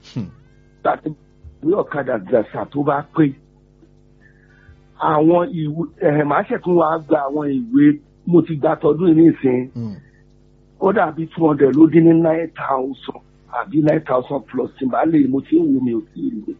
Hmm. láti gbé ọ̀kadà gbàsà tó bá pé àwọn ìwé ẹ̀hẹ̀ máa ṣẹ̀tún wá gba àwọn ìwé mo ti gba tọdún yìí nísìnyí Hmm. ó dàbí two hundred ló dín ní nine thousand àbí nine thousand plus tí n bá lè mo ti ń wo mi ò sí rí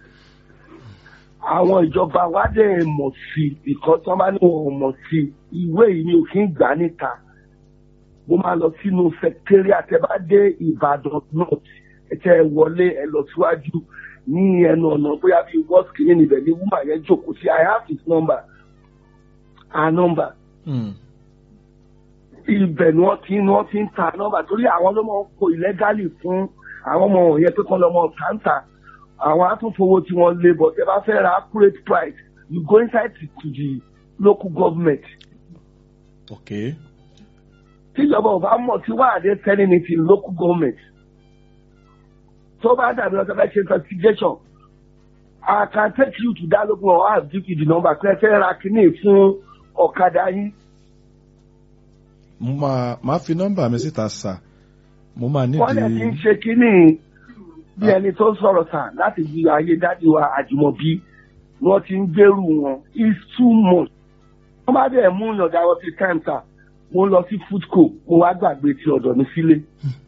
àwọn ìjọba wa dẹ̀ mọ̀ sí i ìkan tí wọ́n bá ní wọn ò mọ̀ sí i ìwé yìí mi ò kí ń gbà níta mo máa lọ sínú secretariat ẹ bá dé Ìbàdàn north ẹ tẹ ẹ wọlé ẹ lọ síwájú ní ẹnu ọ̀nà bóyá bíi wọ́ọ̀sì kìíní níbẹ̀ ní woman yẹn jókòó sí I have his number her number Hmm. ibẹ̀ ni wọ́n ti ni wọ́n ti ń ta nọ́mbà torí àwọn ló máa ń kó illegally fún àwọn ọmọ yẹn pé kán lọ́mọ kàńtà àwọn atúnfowó tí wọ́n lé bọ̀ tẹ́ bá fẹ́ ra accurate price you go inside to, to the local government Okay. tíjọba ò bá mọ̀ tí wàá dé selling it in local government tó bá dàbí ọ̀sẹ̀ fẹ́ ṣe investigation I can take you to that local or I give you the number pé ẹ fẹ́ ra kíní fún ọ̀kadà yín. mo máa máa fi nọ́mbà mi síta sà mo máa wọ́n lè ti ń nídìí ṣe kínní bí ẹni tó sọ̀rọ̀ sàn láti fi ayé dájú wa àjùmọ̀bí wọ́n ti ń gbèrú wọn it's too much. wọ́n bá dẹ̀ mú ìyànjá wọn sí time sir mo lọ sí foodco mo wá gbàgbé ti ọ̀dọ̀ mi sílé.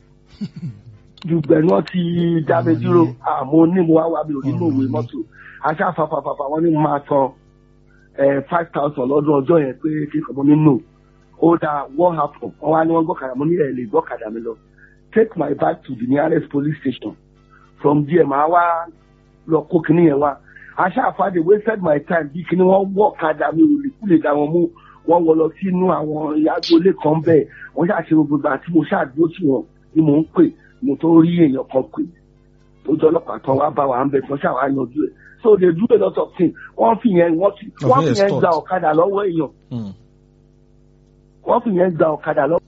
dùgbẹ́ náà ti dá mi dúró àmọ́ ní mo wá wá mi ò nínú òwe mọ́tò aṣá fàfàfàfà wọ́n ní mo máa san five thousand lọ́dún ọjọ́ yẹn pé kí n kàn mọ́ nínú ó dáa what happen wọ́n wá ní wọ́n gbọ́kadà mo ní ẹ̀ lè gbọ́kadà mi lọ take my bag to the nearest police station from there màá wá lọ kó kinní yẹn wá aṣáfàdé wasted my time bí kinní wọ́n wọ́ kadà mi ò lè kú lè dá wọn mú wọ́n wọ lọ sínú àwọn ìyàgbọ́lé kan bẹ́ẹ̀ wọ́n ṣàṣe gbogbo ìgbà tí mo ṣàdúró tí wọn ni mò ń pè mo tó rí èèyàn kan pè tó jọ ọlọ́pàá tán wá bá wa ń bẹ tí wọ́n ṣàwá yanjú ẹ̀ so they do a lot of things wọ́n fi yẹn wọ́n fi wọ́n fi yẹn gba ọ̀kadà lọ́wọ́ èèyàn Hmm. wọ́n fi yẹn gba ọ̀kadà lọ́wọ́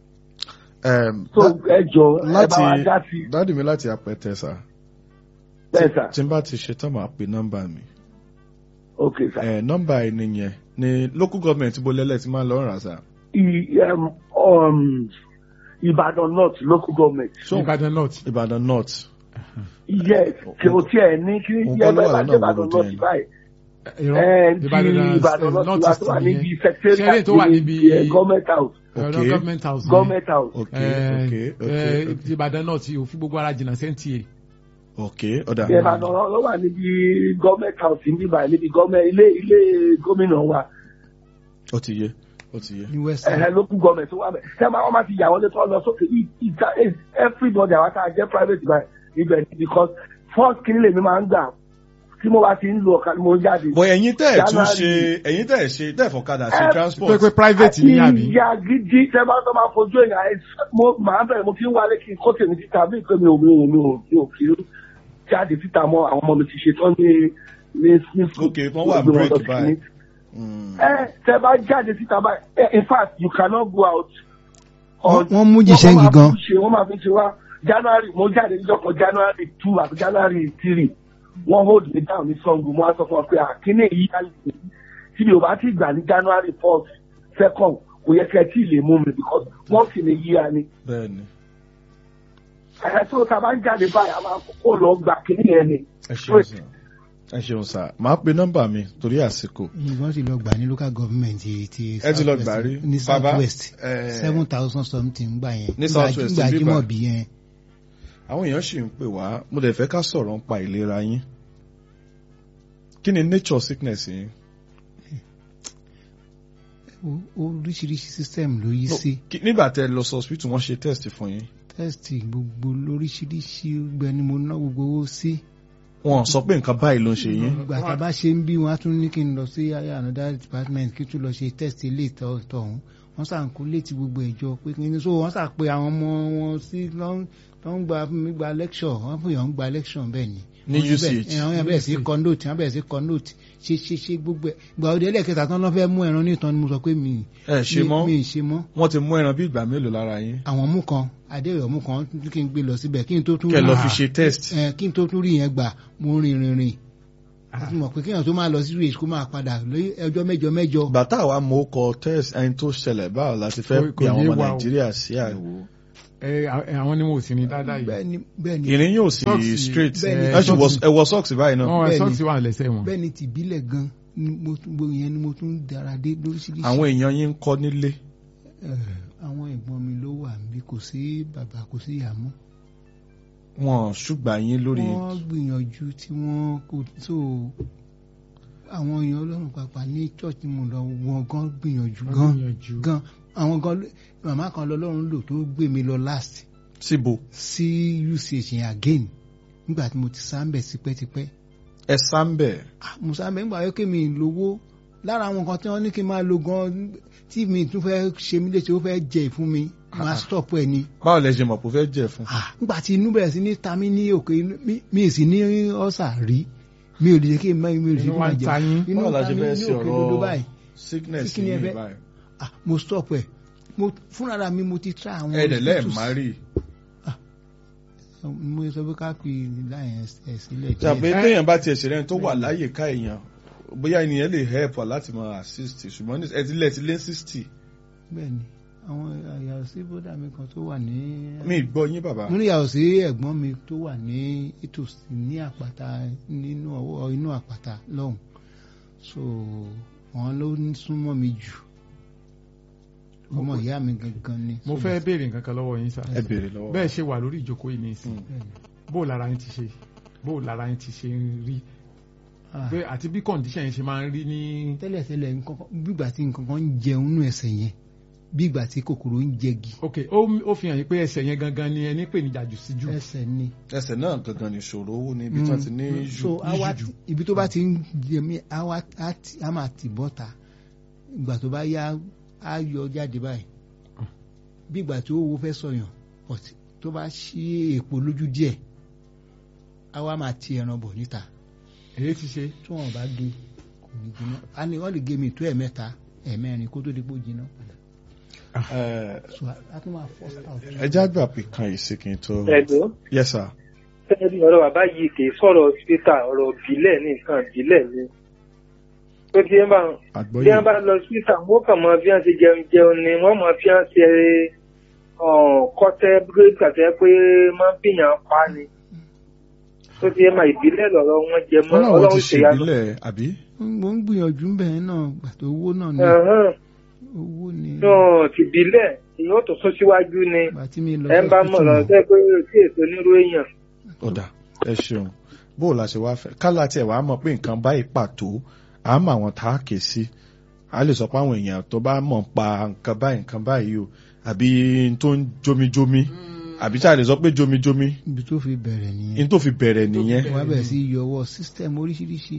Um, so dá- ẹ jọ ẹ bá láti wa dá sí dáàdì mi láti apẹtẹ sà bẹ́ẹ̀ sà tí n bá ti ṣe tán màá pe nọ́mbà mi ok sà. ẹ nọ́mbà ẹni yẹn ní local government bó lẹ́lẹ̀ tí máa ń lọ rà sà. I, um, um, Ìbàdàn North local government. So, Ìbàdàn north. Ìbàdàn north Yes, kí o tiẹ̀ ní kí Òun yẹ kọ́ ló bẹ́ẹ̀ wà bá lọ́nà jẹ́ Ìbàdàn gbogbo North tẹ̀. báyìí. Irọ́ Ẹ ti Ìbàdàn Ìbàdàn North north wa east tó wà níbi nìyẹn. secretariat Ṣeré tó wà níbi eh, government house. ọ̀dọ̀ Okay. government house. ni. Government house. ok Eh, ok eh, ok ok Ìbàdàn north yìí ò fi gbogbo ara jìnnà sẹ́ńtì ok ọ̀dà Ìbàdàn ló wà níbi government house níbi báyìí níbi government ilé ilé gómìnà wa. ó ti yé ó ti yé ní west Ẹ̀hẹ́ local government tó wà bẹ̀. Ṣé máa wọ́n máa ti yà wọlé tó lọ sókè yìí ìta everybody àwọn tá a jẹ́ private báyìí ibẹ̀ ni because first kí lèmi máa ń gbà tí mo bá ti ń lo ọ̀kadà mo ń jáde. bọ̀ ẹ̀yin tẹ́ ẹ̀ tún January. ṣe ẹ̀yin tẹ́ ẹ̀ ṣe tẹ́ ẹ̀ fọ̀kadà ṣe Eh, transport pé pé private ní àbí. ìyá gidi tẹ bá tọ́ máa fojú èèyàn ẹ mo máa bẹ̀rẹ̀ mo fi ń wálé kí n kó tèmi síta bí pé mi ò mi ò mi ò mi ò kí ń jáde síta mọ́ àwọn ọmọ mi ti ṣe tán ní ní ní school. Ok, wọ́n wà Gbé wọn break lọ sí báyìí. ní. Mm. ẹ tẹ bá jáde síta báyìí eh, in fact you cannot go out. Wọ́n- wọ́n mú jìṣẹ́ yìí gan. wọ́n máa fi ṣe wá january mo jáde níjọ́ kan january two àti january three wọ́n hold me down ní sango mo á sọ fún ọ pé àkíní yìí á lè tí mi ò bá ti gbà ní january fourth second kò yẹ kẹ́ ẹ tí ì lè mú mi because wọ́n sì lè yíya ni. bẹ́ẹ̀ni ẹ̀ tó ta bá ń jáde báyìí a máa kó lọ gbà kíní yẹn ni. ẹ ṣeun sà ẹ ṣeun sà màá pe nọ́mbà mi torí àsìkò ìwọ́n sì lọ gbà ní local government ti ti ẹ ti lọ South gbà West, rí ní bàbá south west ẹ, seven thousand something gbà yẹn Ní South West, gbà bíbà. Jímọ̀bí yẹn àwọn èèyàn sì ń pè wá mo dẹ̀ fẹ́ ká sọ̀rọ̀ ń pa ìlera yín kí ni nature sickness yín O- oríṣiríṣi system ló yí No, sí kí- nígbà tẹ́ lọ sọ hospital wọ́n ṣe test fún yín test gbogbo lóríṣiríṣi gbẹ ni mo ná gbogbo owó sí wọn sọ pé nǹkan báyìí ló ń ṣe yín ìgbà tá a bá ṣe ń bí wọn á tún ní kí n lọ sí another department kí n tún lọ ṣe test ilé ìtọ̀hún wọ́n sàn kó létí gbogbo ìjọ pé kí ni so wọ́n sàn pé àwọn ọmọ wọn sí lọ́n ń gba fún mi gba lecture wọ́n fún yàn ń gba lecture bẹ́ẹ̀ ni Ní Wọ́n UCH. bẹ́ẹ̀- àwọn yẹn bẹ̀rẹ̀ sí kọ note wọ́n bẹ̀rẹ̀ sí kọ note ṣe ṣe ṣe gbogbo ẹ̀ ìgbà òde ẹlẹ́kẹta tán lọ́ fẹ́ mú ẹran nítan ni mo sọ pé mi ẹ ṣe mi- mọ́ mi ì ṣe mọ́ wọ́n ti mú ẹran bí ìgbà mélòó lára yín àwọn mú kan adéwẹ̀ mú kan kí n gbé lọ síbẹ̀ kí n tó tún kẹ́ lọ rí- fi ṣe test ẹ kí n tó tún rí yẹn gbà mo rìn rìn rìn a ti mọ̀ pé kéèyàn tó máa lọ sí rèé kó máa padà lórí ẹjọ́ mẹ́jọ mẹ́jọ bàtà wa mo kọ test ẹni tó ṣẹlẹ̀ báwo la ti fẹ́ Kò- pe kò àwọn yé ọmọ wa o. nàìjíríà sí àìwò ẹ ẹ, àwọn ni wọn ò sí ní dáadáa yìí. bẹ́ẹ̀ni bẹ́ẹ̀ni ìrìn yóò sí Socks- straight bẹ́ẹ̀ni, ẹ ṣì wọ socks- ẹ wọ socks báyìí náà wọn bẹ́ẹ̀ni. sọ́ọ̀tì wà lẹ́sẹ̀ wọn. bẹ́ẹ̀ni tìbílẹ̀ gan ni mo tún gbogbo yẹn ni mo tún dára dé lóríṣiríṣi. àwọn èèyàn yín ń kọ́ nílé Eh, àwọn ẹ̀gbọ́n mi ló wà níbí kò sí bàbá kò sí ìyá mọ́. wọn ṣùgbà yín lórí wọ́n gbìyànjú tí wọ́n kò tó àwọn èèyàn ọlọ́run pàpà ní church tí mo lọ wọn gan gbìyànjú Wọ́n gan gbìyànjú. gan àwọn gan ló- màmá kan lọ́lọ́run lò tó gbé mi lọ last síbo sí UCH yẹn again nígbà tí mo ti sáńbẹ̀ tipẹ́tipẹ́ ẹ sáńbẹ Ah, mo sáńbẹ̀ nígbà yẹn kí mi lówó lára àwọn nǹkan tí wọ́n ní kí n máa lo gan tí mi tún fẹ́ ṣe mí léṣe ó fẹ́ jẹ ìfún mi máa stop ẹ ni báwo lẹ ṣe mọ̀ pé ó fẹ́ jẹ fún Ah, nígbà tí inú bẹ̀rẹ̀ sí ní ta mí ní òkè inú mi- mi ì sì ní ọ̀sà rí mi ò lè jẹ́ kí n má mi ò lè jẹ́ kí Inú n wa má ń jẹ ta yín. inú báwo la ta ṣe mí fẹ́ ní ṣe òkè dodo báyìí sickness Kí ni ẹ yìí fẹ́? báyìí Ah, mo stop ẹ mo fúnra mi mo ti try àwọn ẹ̀ẹ́dẹ̀ lẹ́ẹ̀ hospitals. má rí mo sọ pé ká fi láyẹn ẹ sílẹ̀ tàbí Ẹ- téèyàn bá tiẹ̀ ṣe rẹ́ni tó wà láyè ká èèyàn bóyá ènìyàn lè help wa láti máa assist ṣùgbọ́n ní- ẹ ti lẹ̀ ti lé sixty bẹ́ẹ̀ ni àwọn àyàwó sí bódà mi kan tó wà ní mi gbọ́ yín bàbá mo ní ìyàwó sí ẹ̀gbọ́n mi tó wà ní ìtòsí ní àpáta nínú ọwọ́ inú àpáta lọ́hùn so wọn ló ń súnmọ́ mi jù ọmọ ìyá mi gangan ni. mo So fẹ́ that- béèrè nǹkan kan lọ́wọ́ yín sá. ẹ béèrè lọ́wọ́ bẹ́ẹ̀ ṣe wà lórí ìjókòó yìí ní ìsìn Mm. bẹ́ẹ̀ ni. bó lára yín ti ṣe bó lára yín ti ṣe ń rí Ah, bẹ́ẹ̀ àti bí condition yẹn ṣe máa ń rí ní. tẹ́lẹ̀tẹ́lẹ̀ nǹkan kan- bí ìgbà tí nǹkan kan ń jẹun nínú ẹsẹ̀ yẹn bí ìgbà tí kòkòrò ń jẹgi ok ó ó fi hàn yín pé ẹsẹ̀ yẹn gangan ni ẹni pè ní jàjù sí jù. ẹsẹ̀ ni. ẹsẹ̀ náà gangan ní ìṣòro owó ní ibi tí wọ́n ti ní Mm, jù so awa jù. ibi tó bá ti ń jẹ mí awa á ti- á máa tì bọ́ta ìgbà tó bá yá á yọ jáde báyìí bí ìgbà tí owó fẹ́ sọyàn but tó bá ṣí èpo lójú díẹ̀ á wá máa ti ẹran bọ̀ níta èyí ti ṣe tí wọn bá gé kò ní jiná a ní wọn lè gé mi tó ẹ̀mẹ́ta ẹ̀mẹ́rin kó tó di pé ó jiná padà Ẹ, so a tún máa force out. ẹ já gbà pé kan ìsìnkì tó ẹ̀dọ́ yes sir fẹ́ẹ́rí ọ̀rọ̀ bàbá yìí kì í sọ̀rọ̀ hospital ọ̀rọ̀ ìbílẹ̀ ní nǹkan ìbílẹ̀ ni. tó bí wọ́n bá bí àgbọ́yé wọ́n bá lọ hospital wọ́n kàn mọ bí wọ́n ṣe jẹun jẹun ni wọ́n mọ bí wọ́n ṣe kọ́tẹ́ búrẹ́dì àti pé máa ń bìyàn pa ni. tó bí wọ́n máa ìbílẹ̀ lọ́rọ̀ wọn jẹ mọ́ wọn làwọn ti ọlọ́run ṣe ṣe yanu. ìbílẹ̀ àbí mo ń gbìyànjú bẹ́ẹ̀ náà gbàtọ̀ owó náà ni Ẹ̀hán. owó ni náà ti ìbílẹ̀ èyí ó tó sún síwájú ni gbàtí mi lọ ẹ ń bá mọ̀ lọ hospital sẹ́ pé sí èso onírú èèyàn. ọ̀dà ẹ ṣeun bó o la ṣe wá fẹ́ kálá tiẹ̀ wàá mọ̀ pé nǹkan báyìí pàtó à á mọ àwọn tá a kè sí a lè sọ pé àwọn èèyàn tó bá mọ̀ pa nǹkan báyìí nǹkan báyìí o àbí n tó ń jomijomi àbí tá a lè sọ pé jomijomi ibi tó fi bẹ̀rẹ̀ nìyẹn n tó fi bẹ̀rẹ̀ nìyẹn. wọ́n á bẹ̀rẹ̀ sí í yọwọ́ system oríṣiríṣi.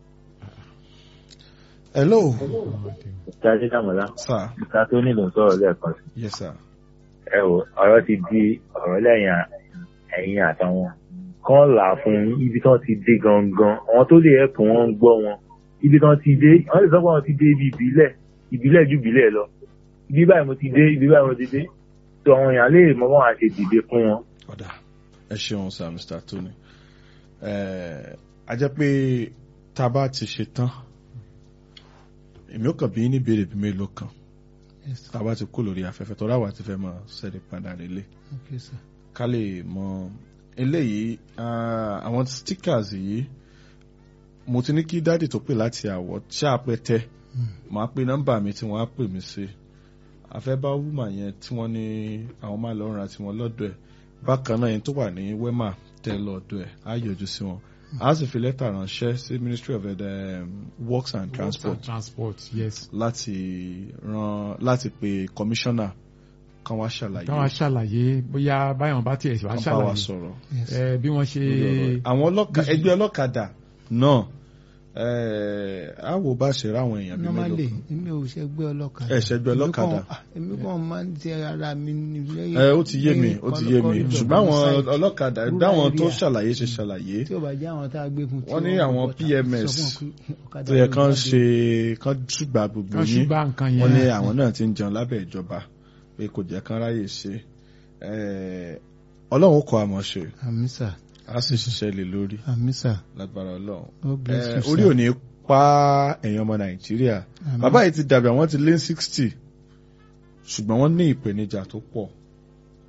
hello Jáde Dàmọ́lá, sir ìta tó nílò ń sọ̀rọ̀ lẹ́ẹ̀kan sí. yes sir Ẹ wò, ọ̀rọ̀ ti di ọ̀rọ̀ lẹ́yìn à- ẹ̀yìn àtàwọn. Kán là á fún yín ibi tán ti dé gangan. Àwọn tó lè ẹ̀pù wọn ń gbọ́ wọn. Ibi tán ti dé, wọ́n lè sọ pé àwọn ti dé ibi ìbílẹ̀. Ìbílẹ̀ ju ìbílẹ̀ lọ. Ibi báyìí mo ti dé, ibi báyìí mo ti dé. Tó àwọn èèyàn lè mọ bọ́n àṣẹ dìde fún wọn. ọ̀dà ẹ ṣeun sir mr tony ẹ a jẹ́ pé tá a bá ti ṣe tán èmi ò kàn bí ní béèrè bí mélòó kan Yes, tá a bá ti kú lórí afẹ́fẹ́ tó ráwà ti fẹ́ mọ sẹ́ni padà lélẹ̀ okay, sir. ká lè mọ eléyìí ah, àwọn stickers yìí mo ti ní kí dáàdì tó pè láti àwọ̀ tí a pẹ́ tẹ́ màá pe nọ́mbà mi tí wọ́n á pè mí sí afẹ́ bá wúmà yẹn tí wọ́n ní àwọn máa lọ ra tiwọn lọ́dọ̀ ẹ̀ bákan náà yẹn tó wà ní wema tẹ́ lọ́dọ̀ ẹ̀ á yọjú sí wọn a sì fi lẹ́tà ránṣẹ́ sí ministry of um, works and transport transport yes. láti ran láti pe commissioner kan wá ṣàlàyé káwọn aṣàlàyé bóyá báyọ̀ bá tiẹ̀ wá kan bá wa ṣàlàyé sọ̀rọ̀ Yes. ẹ bí wọ́n ṣe àwọn ọlọ́ka ẹgbẹ́ ọlọ́kadà náà ẹ á wò bá ṣe ráwọn èèyàn bí mélòó normally kan. èmi ò ṣẹgbẹ́ ọlọ́kadà. Ẹ ṣẹgbẹ́ Èmi ọlọ́kadà. kàn- ah, èmi kàn máa ń tẹ ara mi ní lẹ́yìn. ẹ ó ti yé mi ó ti yé mi lẹ́yìn ṣùgbọ́n àwọn corridor, ọlọ́kadà rural dáwọn tó area. ṣàlàyé ṣe ṣàlàyé tí ò bá jẹ́ àwọn tá a gbé fún. tí Wọ́n ní kò àwọn bọ́ta, PMS sọ fún wọn pé ọ̀kadà tó yẹ yóò kán jáde. ṣe kán ṣùgbà gbogbo kan yín ṣùgbọ́n nǹkan yẹn wọ́n ní àwọn náà ti ń jẹun lábẹ́ ìjọba pé kò jẹ́ kán ráyè ṣe ẹ, ọlọ́run ó kọ́ àmọ́ ṣe àmì sà á sì ṣiṣẹ́ lé lórí àmì sà lágbára ọlọ́run God bless Ẹ, you sir. orí ò ní pa ẹ̀yàn ọmọ nàìjíríà Àmín. bàbá yìí ti dàbí àwọn ti lé sixty ṣùgbọ́n wọ́n ní ìpèníjà tó pọ̀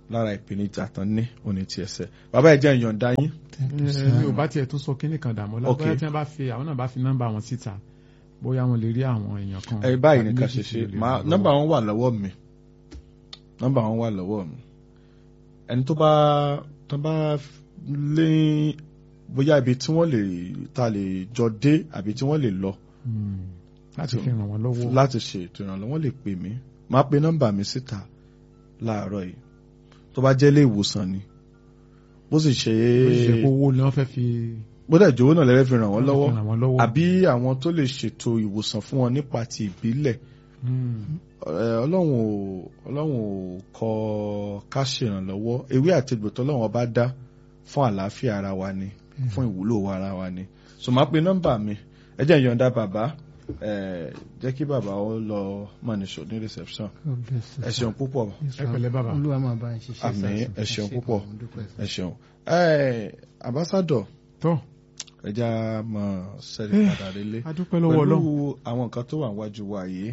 lára ìpèníjà tán ní òní ti ẹsẹ̀ bàbá ẹ jẹ́ ìyọ̀ǹda yín mi ò bá tiẹ̀ tún sọ kínní kan dààmú Ok. lábẹ́ tí wọ́n bá fi àwọn náà bá fi nọ́mbà wọn síta bóyá wọn lè rí àwọn èèyàn kan. ẹ báyìí tàbí nìkan méjì ṣe tí ṣe ó lè máa ràn lọ́wọ́. nọ́mbà wọn wà lọ́wọ́ mi nọ́mbà wọn wà lọ́wọ́ mi ẹni tó bá tó bá lé bóyá ibi tí wọ́n lè ta lè jọ dé àbí tí wọ́n lè lọ Hmm. láti fi ràn wọ́n lọ́wọ́. láti ṣe ètò ìrànlọ́wọ́ lè pè mí máa pe nọ́mbà mi síta láàárọ̀ yìí tó bá jẹ́ ilé ìwòsàn ni bó sì ṣe ó ṣe kó owó ni wọ́n fẹ́ fi bó dẹ̀ jọ̀wọ́ náà lẹ́rẹ́ fi ràn wọ́n lọ́wọ́ ràn wọ́n lọ́wọ́. àbí àwọn tó lè ṣètò ìwòsàn fún wọn nípa ti ìbílẹ̀ Hmm. Ẹ, ọlọ́run ò ọlọ́run ò kọ ká ṣèrànlọ́wọ́ ewé àti egbò tọ́lọ́run ọba dá fún àlàáfíà ara wa ni fún ìwúlò wa ara wa ni so máa pe nọ́mbà mi ẹ jẹ́ ìyọ̀ǹda bàbá ẹ jẹ́ kí bàbá ó lọ mọ̀nìṣó ní reception ẹ ṣeun púpọ̀ ẹ pẹ̀lẹ́ bàbá. olúwa máa bá ń ṣiṣẹ́ Àmín, sá. ẹ ṣeun púpọ̀. mo dúpẹ́ sá. ẹ ṣeun ẹ ambassador tó ẹ já mọ sẹ́rí padà délé a dúpẹ́ lọ́wọ́ pẹ̀lú ọlọ́run. àwọn nǹkan tó wà níwájú wa yìí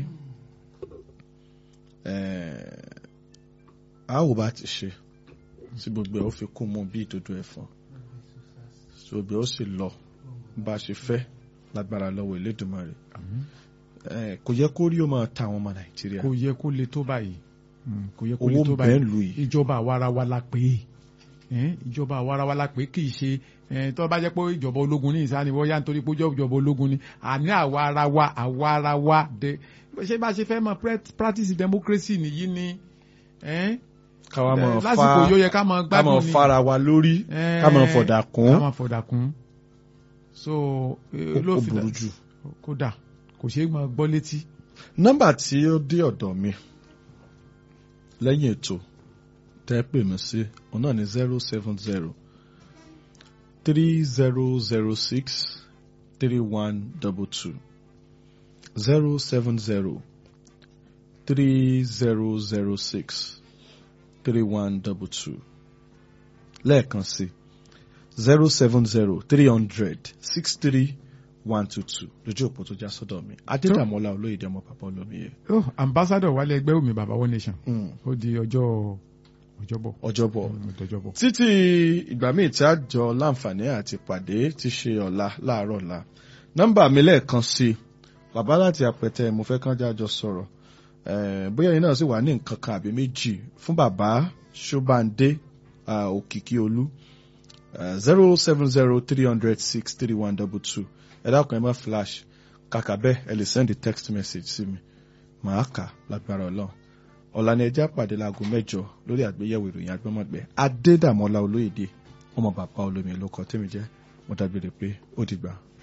eh, a ò bá ti ṣe tí gbogbo ẹ̀ ó fi kún mú bí ìdodo ẹ̀fọn tí gbogbo ẹ̀ ó sì lọ bá a ṣe fẹ́ lágbára lọ́wọ́ Elédùmarè Eh, kò yẹ kó rí ó máa ta àwọn ọmọ Nàìjíríà kò yẹ kó le tó báyìí Hmm, kò yẹ kó le owó tó ń bẹ́ẹ̀ báyìí lù yìí ìjọba àwarawa la pè é Eh, ìjọba àwarawa la pè é kì í ṣe eh, tó bá jẹ́ pé ìjọba ológun ní ìsáni wọ́n yá nítorí pé ó jẹ́ ìjọba ológun ni àní àwarawa àwarawa de ṣé bá ṣe fẹ́ mọ pre- practice democracy nìyí ni eh, káwa máa eh, lásìkò fa yóò yẹ ká máa ká máa gbádùn ni fara wa lórí Eh, ká máa fọ̀dà ká kún máa fọ̀dà kún so eh, ó ló fi burú dà- jù. kódà kò ṣeé máa gbọ́ létí. nọ́mbà tí ó dé ọ̀dọ̀ mi lẹ́yìn ètò tẹ́ pè mí sí òun náà ní zero seven zero three zero zero six three one double two zero seven zero three zero zero six three one double two lẹ́ẹ̀kan sí zero seven zero three hundred six three one two two lójú òpó tó já sọ́dọ̀ mi adédàmọ́lá olóyèdè ọmọ bàbá olómiyẹ. oh ambassador wálé ẹgbẹ́ òmì bàbá one nation ó di ọjọ́ ọjọ́bọ̀ ọjọ́bọ̀ Mm, ọjọ́bọ̀. títí ìgbà míì tí a jọ láǹfààní àti pàdé ti ṣe ọ̀la láàárọ̀ ọ̀la nọ́mbà mi lẹ́ẹ̀kan sí i bàbá láti àpẹtẹ mo fẹ́ kán jájọ sọ̀rọ̀ Eh, bóyá ẹ̀yin náà sì wà ní nǹkan kan àbí méjì fún bàbá ṣọ́bàndé ah, òkìkí olú zero seven zero three hundred six three one double two ẹ dákun ẹ má flash kàkà bẹ́ẹ̀ ẹ lè send a text message sí mi màá kà lágbára ọlọ́run ọ̀la ni ẹjẹ́ àpàdé láago mẹ́jọ lórí àgbéyẹ̀wò ìròyìn agbọ́mọ̀gbẹ́ adédàmọ́lá olóyèdè ọmọ bàbá olómi ló kọ tẹ́mi jẹ́ mo dágbére pé ó dìgbà.